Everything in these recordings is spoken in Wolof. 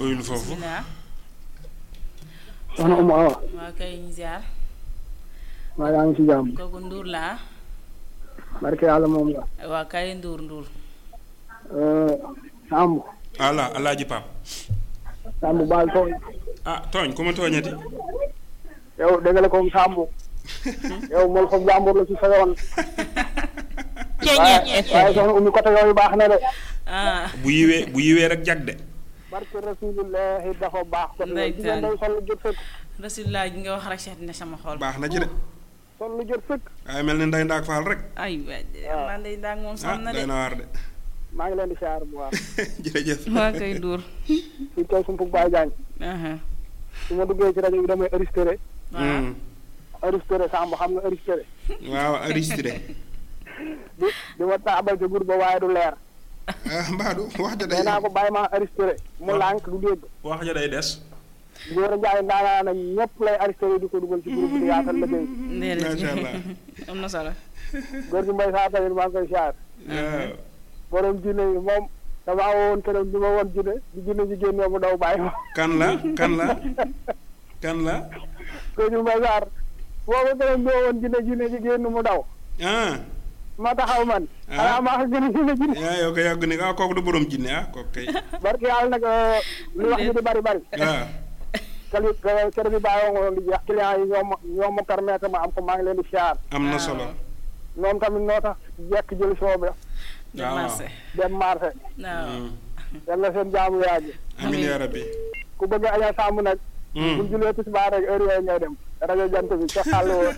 uyul foofu bismillah soxna Oumou Awa waa kay ñu ziar maa yaa ngi ci jàmm kooku Ndour laa barke yàlla moom la waa kay Ndour Ndour Samb ala alaaji Pam Samb baal tooñ ah tooñ ku ma tooñati yow dégg la comme Samb yow moom foofu jàmbur la ci sa yoon waaye waaye soxna Oumy côté yooyu baax na de ah bu yiwee bu yiwee rek jag de barke rasulillahi dafa baax côté yooyu jigéen day sol lu jot sëkk rasulillah gi nga wax rek seet na sama xol baax na ci de sol lu jot sëkk waaye mel ni nday ndaak faal rek ay waay man day ndaag moom ah sam na de day na waar de maa ngi leen di siyaar bu baax jërëjëf waa kay Ndour fii tey sumpug Baye Diagne aha su ma duggee ci rajo bi damay enregistré waaw Hmm. enregistré Samb xam nga enregistré waaw enregistré di di ma taabal ci groupe ba waaye du leer ah mbaadu wax ja day nee naa ko bàyyi ma enregistré mu lànk du dégg wax ja day des Góor a Njaay ndaanaa na ñëpp lay enregistré di ko dugal ci groupe bi di yaatal liggéey Macha Allah. déedéet am na solo góor gi mbay saa tamit maa ngi koy siyaar waaw borom jinne yi moom damaa woon këram bi ma woon jinne di jinne ji génnee mu daw bàyyi ma kan la kan la kan la góor gi mbay saar boobu këram bi ma woon jinne jinne ji génn mu daw ah ma taxaw man Ah. xanaa maa ko gën a jinne jinne yaa yow ko yàgg ni ah kooku du borom jinne ah kooku kay barki yàlla nag li wax ji di bari bari waaw kali kër bi bàyyoo nga woon di jeex client yi ñoo ma ñoo ma permettre ma am ko maa ngi leen di siyaar am na Ah. solo noonu tamit noo tax jekk jël soobe dem waaw. marché dem marché waaw Hmm. yàlla seen jaamu yàgg amin yaa rabbi ku bëgg aña sàmm nag Hmm. buñ julee tisbaar rek heure yooyu ngay dem rajo jant bi ca xàll woon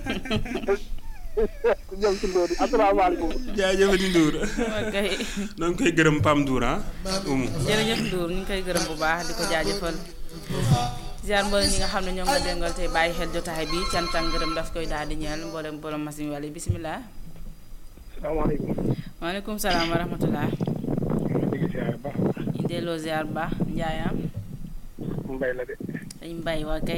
jëm ci ndóori asalaamaaleykum jaajëfati Ndour waa kay noo ngi koy gërëm Pam Ndour ah umu jërëjëf Ndour ñu ngi koy gërëm bu baax di ko jaajëfal ziar mboolem ñi nga xam ne ñoo ngi la déngal tey bàyyi xel jotaay bi cant ak ngërëm daf koy daal di ñeel mboolem borom machine wala bisimilah. salaamaaleykum waaleykum salaam wa rahmatulah. dégg siyaar baax ñu delloo ziar bu baax Ndiayaam mbay la de dañ mbay waa kay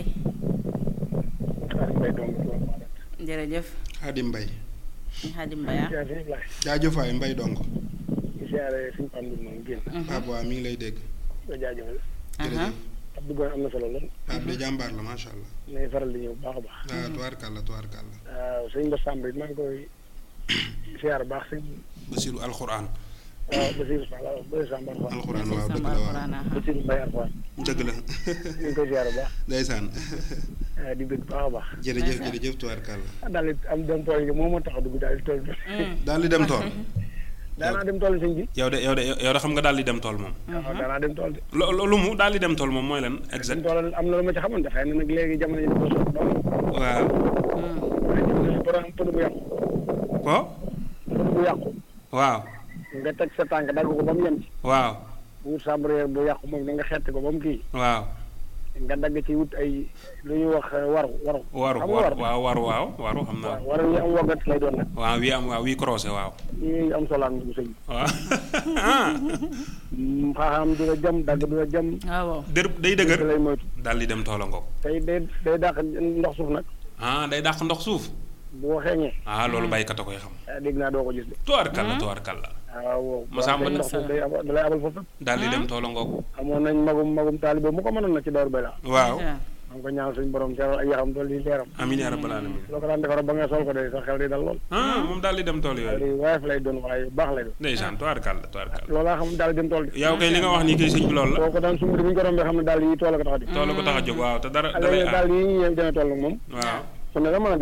xaar mbay doom jërëjëf Xaadim Mbay ñu Xaadim Mbay ah. siyaar suñu laay jaajëfaay Mbay dong di siyaare suñu pam bi moom génn Pape waa mi ngi lay dégg nga jaajëfal jërëjëf ab duggoon am na solo lool Pape de jàmbaar la macha allah nay faral di ñëw bu baax a baax waaw tubaarkàlla tubaarkàlla waaw sëñ Ba Samb it maa ngi koy siyaar bu baax sëñ Basiru alxuraan waaw Basiir Fall waaw Basiir Samb Alxuraan alxuraan waaw dëgg Samba la waaw Alxuraan ah. Basiir Mbay Alxuraan dëgg la ñu ngi koy siyaar bu baax ndeysaan ah, di bëgg bu baax a baax jërëjëf jërëjëf tubaarkàlla ah daal di am dem tool yi moo ma tax a dugg daal di tool bi Mm. daal di dem tool daanaa dem tool sëñ bi yow de yow de yow de xam nga daal di dem tool moom waaw daanaa dem tool de lo lo- lu mu daal di dem tool moom mooy lan dem exact tool am na lu ma ci xamante xëy na nag léegi jamono ji dafa soog doon waaw Mm. waaye jamono ji borom pënu bu yàqu ko pënu bu yàqu waaw nga teg sa tànk dagg ko ba mu yem ci waaw wut sabre bu yàqu moom na nga xetti ko ba mu kii waaw nga dagg ci wut ay lu ñuy wax eh, waru waru waru xam nga waru waru waaw waru waaw waru xam naa waaw waru yi am waggat lay doon nag waaw wii am waaw wii croisé waaw yi am solaan bu sëñ bi waaw ah Mm, xaaxaam du la jëm dagg du la jëm waaw waaw. dër day dëgër lay moytu daal di dem toola ngoog tey day day dàq ndox suuf nag ah day dàq ndox suuf boo xeeñee ah loolu baykat a koy xam ah, dégg naa doo ko gis de tubaarkàlla tubaarkàlla waaw wow Masamba boo xeeñ ndox suuf day abal da lay abal foofu daal di dem toola ngoog amoon nañ magum magum taalibe mu ko mënoon na ci door bay la waaw Ja. maa ngi ko ñaan suñu borom teeral ay yaxam dool yi leeram amiin yaa rabbal alamin loo ko daan defar ba nga sol ko de sa xel di dal lool ah moom daal di dem tool yooyu di woyof lay doon waaye bu baax lay doon ndeysaan tubaarkàlla tubaarkàlla loolaa xam daal dem tool de yow kay li nga wax nii kay sëñ bi loolu la boo ko daan sumb di bu ñu ko rombee xam ne daal yi tool la ko tax a di tool ko tax a jóg waaw te dara da lay léegi aar daal yi ñëw demee tool nag moom waaw su ne la mën a